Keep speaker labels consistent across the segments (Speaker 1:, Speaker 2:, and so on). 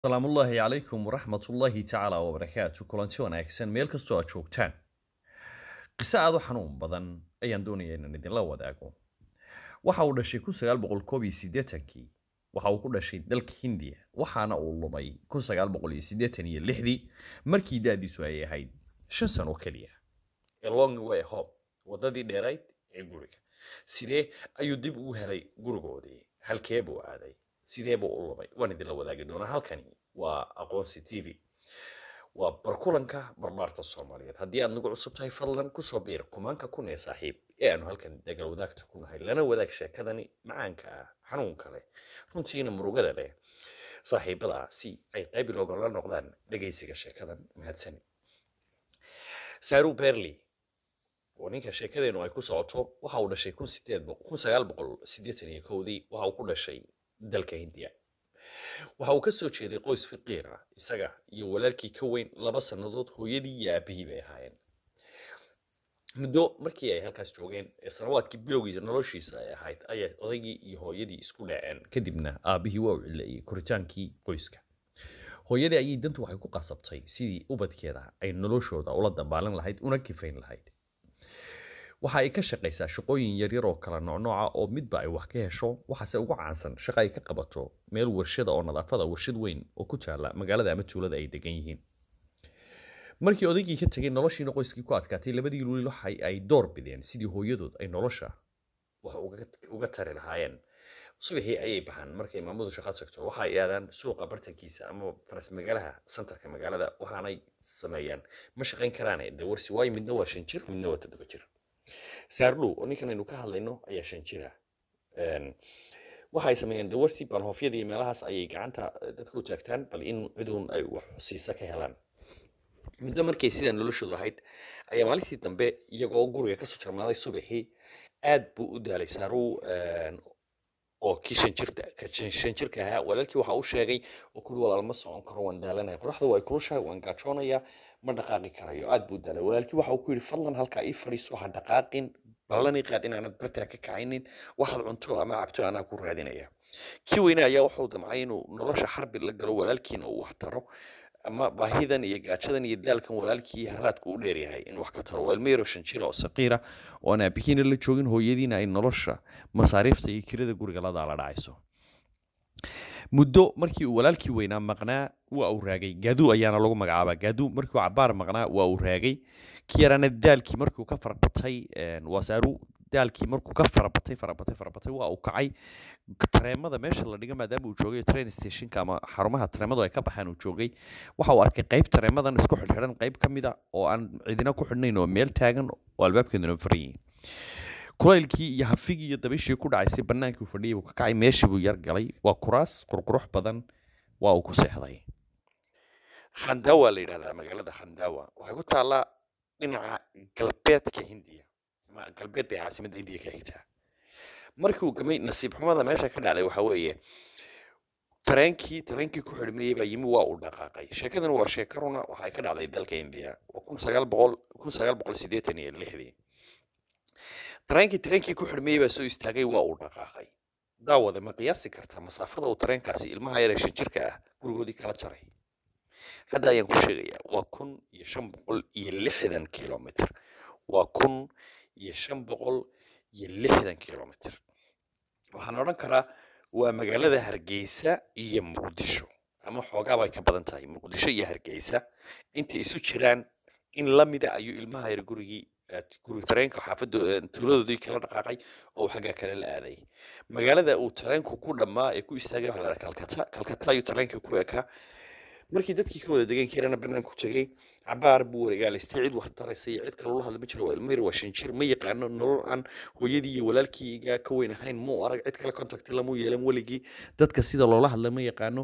Speaker 1: salaamullaahi calaykum waraxmatullaahi tacaala wabarakaatu kulanti wanaagsan meel kastoo aad joogtaan qiso aad u xanuun badan ayaan doonaya inaan idinla wadaago waxa uu dhashay kun sagaal boqol koob iyo siddeetankii waxa uu ku dhashay dalka hindiya waxaana uu lumay kun sagaal boqol iyo siddeetan iyo lixdii markii da-diisu ay ahayd shan sano keliya A long way home waddadii dheerayd ee guriga sidee ayuu dib ugu helay gurigoodii halkee buu aaday sidee buu u lumay waan idinla wadaagi doonaa halkani waa aqoonsi t v waa barkulanka barbaarta soomaaliyeed haddii aad nagu cusub tahay fadlan kusoo biir kumaanka kun ee saaxiib ee aanu halkan degal wadaagta ku nahay lana wadaag sheekadani macaanka ah xanuunka leh runtiina murugada leh saaxiibada si ay qayb loogala noqdaan dhegaysiga sheekadan mahadsani saru berley oo ninka sheekadeenu ay ku socoto waxa uu dhashay kun sideed kun sagaal boqol siddeetan iyo kowdii waxa uu ku dhashay dalka hindiya waxa uu ka soo jeeday qoys fiqiir ah isaga iyo walaalkii ka weyn laba sannadood hooyadii iyo aabihii bay ahaayeen muddo markii ay halkaas joogeen ee sanawaadkii bilowgiisa noloshiisa ay ahayd ayay odaygii iyo hooyadii isku dhaceen kadibna aabihii waa u cilayay koritaankii qoyska hooyadii ayay dantu waxay ku qasabtay sidii ubadkeeda ay noloshooda ula dabaalan lahayd una kifayn lahayd waxa ay ka shaqaysaa shaqooyin yaryar oo kala noocnooca oo midba ay wax ka hesho waxaase ugu caansan shaqo ay ka qabato meel warshada oo nadaafada warshad weyn oo ku taala magaalada ama tuulada ay degan yihiin markii odaygii ka tegay noloshiina qoyskii ku adkaatay labadii luuli waxa ay door bideen sidii hooyadood ay nolosha wax uga tari lahaayeen subaxii ayay baxaan markay maamadu shaqo tagto waxa ay aadaan suuqa bartankiisa ama faras magaalaha santarka magaalada waxaanay sameeyaan ma shaqayn karaane dawarsi waayo midna waa shan jir midna waa toddoba jir saarlow oo ninkan aynu ka hadlayno ayaa shan jira waxa ay sameeyeen dawarsi balhoofyada iyo meelahaas ayay gacanta dadka u taagtaan bal in ciduun ay wax siisa ka helaan muddo markay sidaa noloshoodu ahayd ayaa maalintii dambe iyagoo guriga kasoo jarmaaday subaxii aad buu u daalay saarow oo kii shan jirta shan jirka ahaa walaalkii waxa uu sheegay oo kuli walaal ma socon karo waan daalanaya qoraxda waa kulushahay waan gaajoonayaa ma dhaqaaqi karayo aad buu daalay walaalkii waxa uu ku yidhi fadlan halkaa ii fadhiiso ha dhaqaaqin ballani qaad inaanad bartaa ka kacaynin waxaad cunto ama cabto anaa ku raadinaya kii weyne ayaa wuxuu damcay inuu nolosha xarbi la galo walaalkiina uu wax taro ama baahidan iyo gaajadan iyo daalkan walaalkii haraadku u dheeryahay in wax ka taro waa ilmo yaroo shan jira oo saqiira oo aan aabihiina la joogin hooyadiina ay nolosha masaariifta iyo kirada guriga la daala dhacayso muddo markii uu walaalkii weynaa maqnaa waa uu raagay gaaduu ayaana lagu magacaabaa gaaduu markii uu cabaar maqnaa waa uu raagay kii yaraana daalkii markii uu ka farabatay wasaaru daalkii markuu ka farabatay farabatay farabatay waa uu kacay tareemada meesha la dhiga maadaama uu joogay train stationka ama xarumaha tareemadu ay ka baxaan uu joogay waxa uu arkay qayb tareemadan isku xidhxidhan qayb ka mid a oo aan cidina ku xidhnayn oo meel taagan oo albaabkeeduna furan yihiin kulaylkii iyo hafigii iyo dabishii ku dhacaysay bannaankii uu fadhiyay buu ka kacay meeshii buu yar galay waa kuraas qurqurux badan waa uu ku seexday khandawa la yidhahdaa magaalada khandawa waxay ku taallaa dhinaca galbeedka hindiya ama galbeed bay caasimadda hindiya ka xigtaa markii uu gamay nasiib xumada meesha ka dhacday waxa weeye tareenkii tareenkii ku xidhmeeyey baa yimi waa uu dhaqaaqay sheekadan waa sheeka runa waxay ka dhacday dalka indiya waa kun sagaal boqol kun sagaal boqol siddeetan iyo lixdii tareenkii tareenkii ku xidhmeeyey baa soo istaagay waa uu dhaqaaqay daawada ma qiyaasi kartaa masaafada uu tareenkaasi ilmaha yar ee shan jirka ah gurigoodii kala jaray hadda ayaan ku sheegayaa waa kun iyo shan boqol iyo lixdan kilomitr waa kun iyo shan boqol iyo lixdan kilomitr waxaan odhan karaa waa magaalada hargeysa iyo muqdisho ama xoogaabay ka badan tahay muqdisho iyo hargeysa intay isu jiraan in lamida ayuu ilmaha yar gurigii guri tareenka xaafadda tuuladoodii kala dhaqaaqay oo xaggaa kale la aaday magaalada uu tareenku ku dhammaa ee ku istaagay waxa la kalkata kalkata ayuu tareenka ku ekaa markii dadkii ka wada degan karana banaanku tegay cabaar buu wareegaalaystay cid wax taraysa iyo cid kaloo hadla ma jiro waa ilmo yar waa shan jir ma yaqaano nolol aan hooyadii iyo walaalkii igaa ka weyn ahayn muu arag cid kale contacti lamuu yeelan weligii dadka sida loola hadla ma yaqaano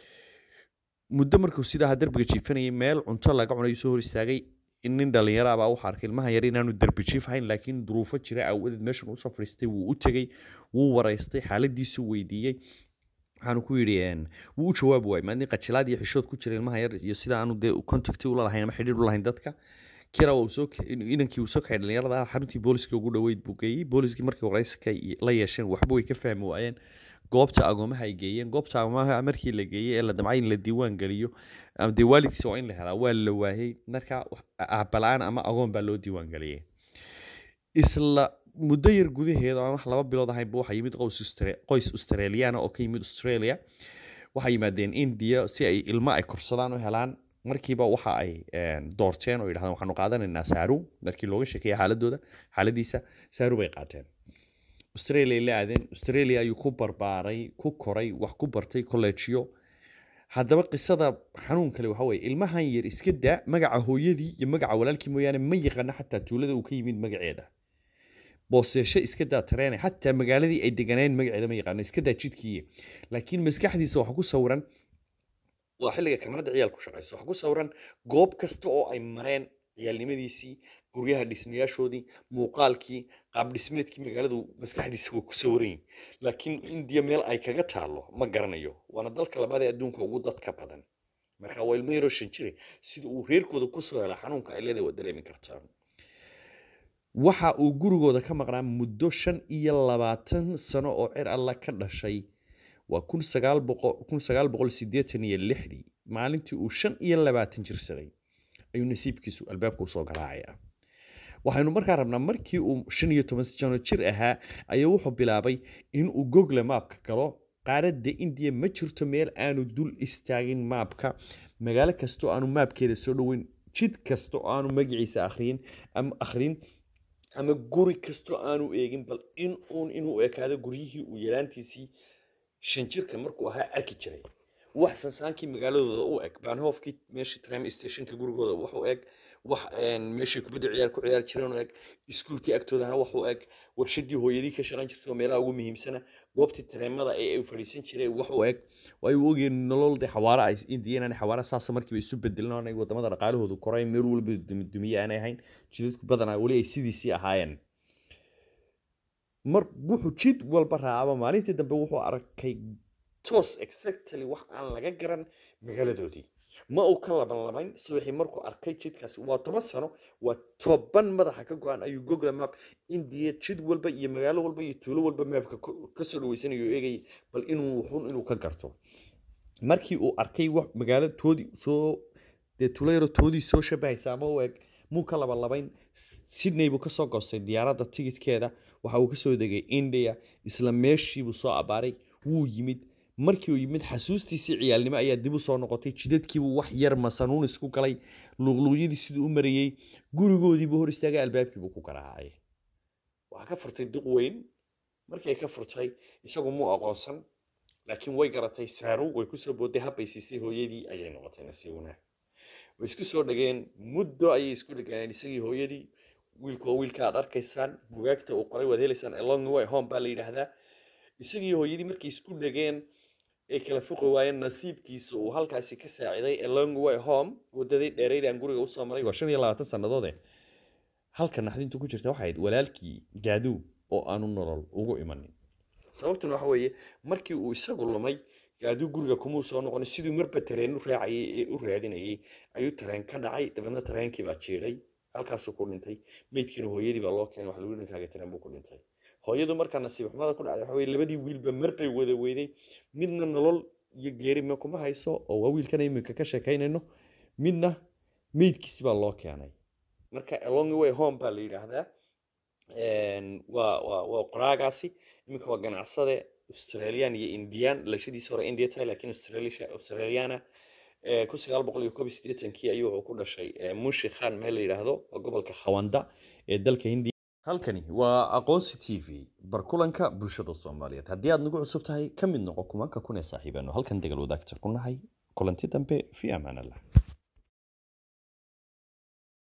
Speaker 1: muddo markuu sidaa derbiga jiifanayay meel cunto laga cunayo soo hor istaagay in nin dhalinyaro ah baa waxaa arkay ilmaha yar inaanu derbi jiif hayn laakiin duruufo jira aawadeed meeshan usoo fadhiistay wuu u tegey wuu waraystay xaaladiisu weydiiyey waxaanu ku yidhi wuu u jawaabi waayey maadin qajilaad iyo xishood ku jira ilmaha yar iyo sida aanu dee contacti ula lahayn ama xidhiir u lahayn dadka kira uu soo inankii uu soo kaxay dhalinyarada xaruntii booliska ugu dhoweyd buu geeyey booliskii markii warayska la yeesheen waxba way ka fahmi waayeen goobta agoomaha ay geeyeen goobta agoomaha markii la geeyey ee la damcay in la diiwaan geliyo ama dee waalidkiisa waa in la helaa waa la waayey marka aabala-aan ama agoon baa loo diiwaan geliyey isla muddo yar gudaheeda aan wax laba bilood ahaynba waxaa yimid qoys australiana oo ka yimid australia waxay yimaadeen india si ay ilmo ay korsadaan u helaan markiiba waxa ay doorteen oo yidhahdeen waxaanu qaadanaynaa saaru markii looga sheekeeya xaaladooda xaaladiisa saaru bay qaateen australia la aadeen australia ayuu ku barbaaray ku koray wax ku bartay kollejiyo haddaba qisada xanuun kale waxa weye ilmahan yar iska daa magaca hooyadii iyo magaca walaalkii mooyaane ma yaqaano xataa tuulada uu ka yimid magaceeda booseesho iska daa tareene xataa magaaladii ay deganeen magaceeda ma yaqaano iska daa jidkii laakiin maskaxdiisa waxa ku sawiran waa xilliga kamarada ciyaal ku shaqayso waxa ku sawiran goob kasta oo ay mareen ciyaalnimadiisii guryaha dhismayaashoodii muuqaalkii qaab dhismeedkii magaaladu maskaxdiisa waa ku sawiran yihin laakiin indiya meel ay kaga taalo ma garanayo waana dalka labaad ee adduunka ugu dadka badan marka waa ilmo yaroo shan jire sida uu reerkooda kusoo hela xanuunka ay leedahay waa dareemi kartaa waxa uu gurigooda ka maqnaa muddo shan iyo labaatan sano oo cer alla ka dhashay waa kun sagaal boqol kun sagaal boqol siddeetan iyo lixdii maalintii uu shan iyo labaatan jirsaday ayuu nasiibkiisu albaabka usoo garaacaya waxaynu markaa rabnaa markii uu shan iyo toban sano jir ahaa ayaa wuxuu bilaabay inuu google maapka galo qaaradda indiya ma jirto meel aanu dul istaagin maapka magaalo kastoo aanu maapkeeda soo dhoweyn jid kasta oo aanu magaciisa akhriyin ama akhrin ama guri kastoo aanu eegin bal in uun inuu ekaado guryihii uu yaraantiisii shan jirka markuu ahaa arki jiray wax sansaankii magaaladooda u eg baanhoofkii meeshii tram stationka gurigooda wax u eg wax meeshii kubadda ciyaar ku ciyaari jireen u eg iskuulkii agtoodaha wax u eg warshadii hooyadii ka shaqayn jirtay oo meelaha ugu muhiimsana goobtii tareemada ee ay fadhiisan jireen wax u eg way u ogeen nolol dee xawaara ay indiyanaan xawaara saasa markiiba isu bedelin aanay wadamada dhaqaalahoodu koray meel walba dumiye aanay ahayn jidadku badanaa weli ay sidiisii ahaayeen mar wuxuu jid walba raacaba maalintii dambe wuxuu arkay toos exactly wax aan laga garan magaaladoodii ma uu ka laban labayn subaxii markuu arkay jidkaasi waa toban sano waa toban madaxa ka go-an ayuu google map indiya jid walba iyo magaalo walba iyo tuulo walba maapka kasoo dhaweysanayo eegayay bal inuu wuxuun inuu ka garto markii uu arkay wax magaalo toodii soo dee tuulo yaro toodii soo shabahaysa ama u eg muu ka laban labayn sydney buu kasoo goostay diyaaradda tigidkeeda waxa uu kasoo degay india isla meeshiibuu soo abaaray wuu yimid markii uu yimid xasuustiisii ciyaalnimo ayaa dib u soo noqotay jidadkiibuu wax yar masanuun isku galay luuqluuqyadii siduu u marayey gurigoodiibuu hor istaagay albaabkiibuu ku garaacay waxaa ka furtay duq weyn markay ka furtay isagu muu aqoonsan laakiin way garatay saaru way kusoo booday habbay siisay hooyadii ayay noqotay nasiib wanaag way isku soo dhageen muddo ayay isku dhageeneen isagii hooyadii wiilku waa wiilka aad arkaysaan bugaagta uu qoray waad helaysaan along way home baa la yidhaahdaa isagii hooyadii markay isku dhageen ay kala foqi waayeen nasiibkiisa uu halkaasi ka saaciday along way home wadadii dheerayd aan guriga usoo maray waa shan iyo labaatan sannadoode halka naxdintu ku jirta waxay ahayd walaalkii gaaduu oo aanu nolol ugu imanin sababtuna waxa weeye markii uu isagu lumay gaaduu guriga kumuu soo noqonay siduu marba tareen u raacayay ee u raadinayay ayuu tareen ka dhacay dabeedna tareenkii baa jiiday halkaasuu ku dhintay meydkiina hooyadii baa loo keenay wax lagu dhinkaaga tareen buu ku dhintay hooyadu markaa nasiib xumada ku dhacday waxa weye labadii wiilba marbay wada weyday midna nolol iyo geerima kuma hayso oo waa wiilkan iminka ka sheekaynayno midna meydkiisi baa loo keenay marka along way home baa la yidhaahdaa waa waa waa qoraagaasi iminka waa ganacsade australian iyo indian lashadiisa hore india tahay laakiin australiana kun sagaal boqol iyo koob iyo siddeetankii ayuu wuxuu ku dhashay munshi khan meel la yidhaahdo waa gobolka khawanda ee dalka hindiya halkani waa aqoonsi t v barkulanka bulshada soomaaliyeed haddii aad nagu cusub tahay ka mid noqo kumanka kun ee saaxiibaano halkan degal wadaagta ku nahay kulanti dambe fi amaan allah